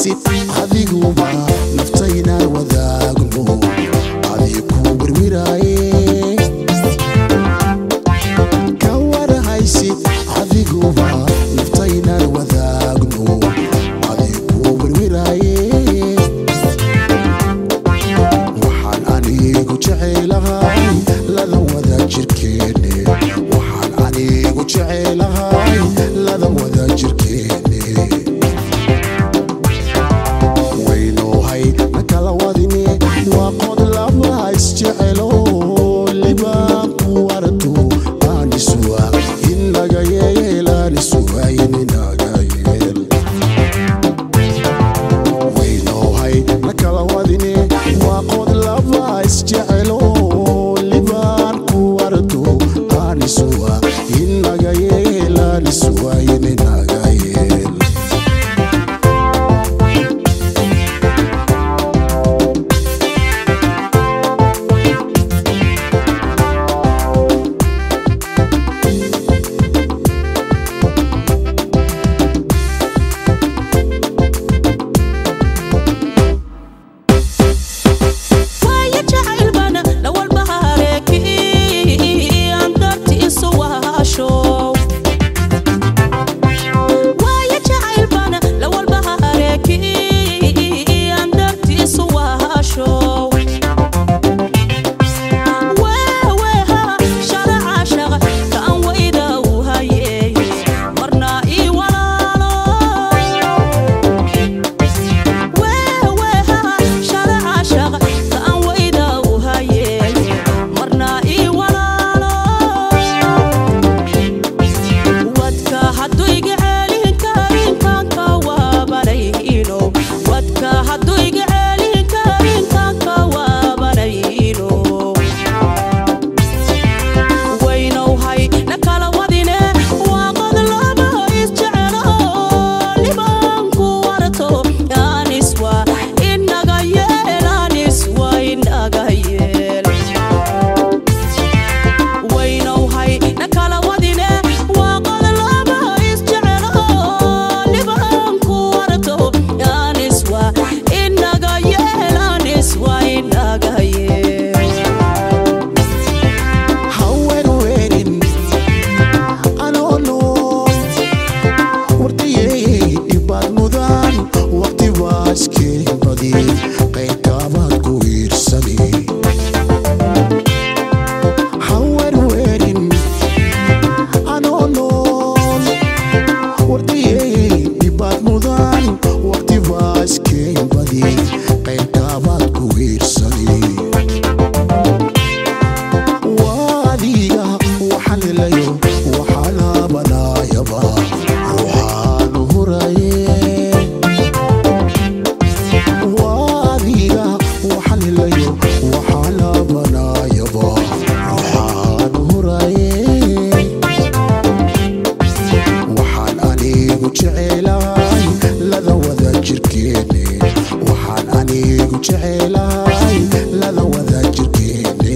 haysid adiguba naftaynaan wadaagno adii ku wirwiraaye ka warhaysid adiguba naftaynaan wadaagno adii ku wirwiraaye waxaan anigu jecelahay lada wada jirkeene waxaan anigu jecelahay lada wada jirkeene waynohay nakala wadine waa qod laba isjecelo libaan ku arto aanisuwa inaga yeelanisuwa inaga yeel waynohay nakala wadine waa qod laba isjecelo libaan ku arto aanisuwa inaga yeelanisuwa inaga yeel waayo jacaylbana lawalbahareeki aan darti isu wahasho waayo jacaylbana lawalbahareeki aan darti isu wahasho weeweha sharaca shaqa kaan wayda u haye marna ii walaalo weeweha sharaca shaqa kaan wayda u haye marna ii walaalo wadka hadduu iga ceelin karin kaanka waabanayno wadka hadduu iga ceelin karin kaanka waabanayno waynowhay nakala wadine waa qod laba isjecelo libaanku warto aniswa inaga yeel aniswa inaga yeel waynowhay nakala wadine waa qod laba isjecelo libaanku warto aniswa inaga yeel aniswa inaga yeel hawerwerin anoo nool wardayey dhibaad mudaan waqti waaskeen badi qaybkaabaad ku iirsani hawerwerin anoo nool wardayey dhibaad mudaan waqti waaskeen badi qaybkaabaad ku iirsani waadiga waxaan helayo waxaana banaayaba ruuxaanu huraye waadiga waxaan helayo waxaana banaayaba ruuxaanu huraye waxaan anigu jecelahay lada wada jirkeene waxaan anigu jecelahay lada wada jirkeene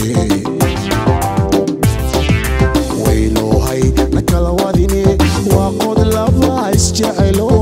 waynohay nakala wadine waa qod laba isjecelo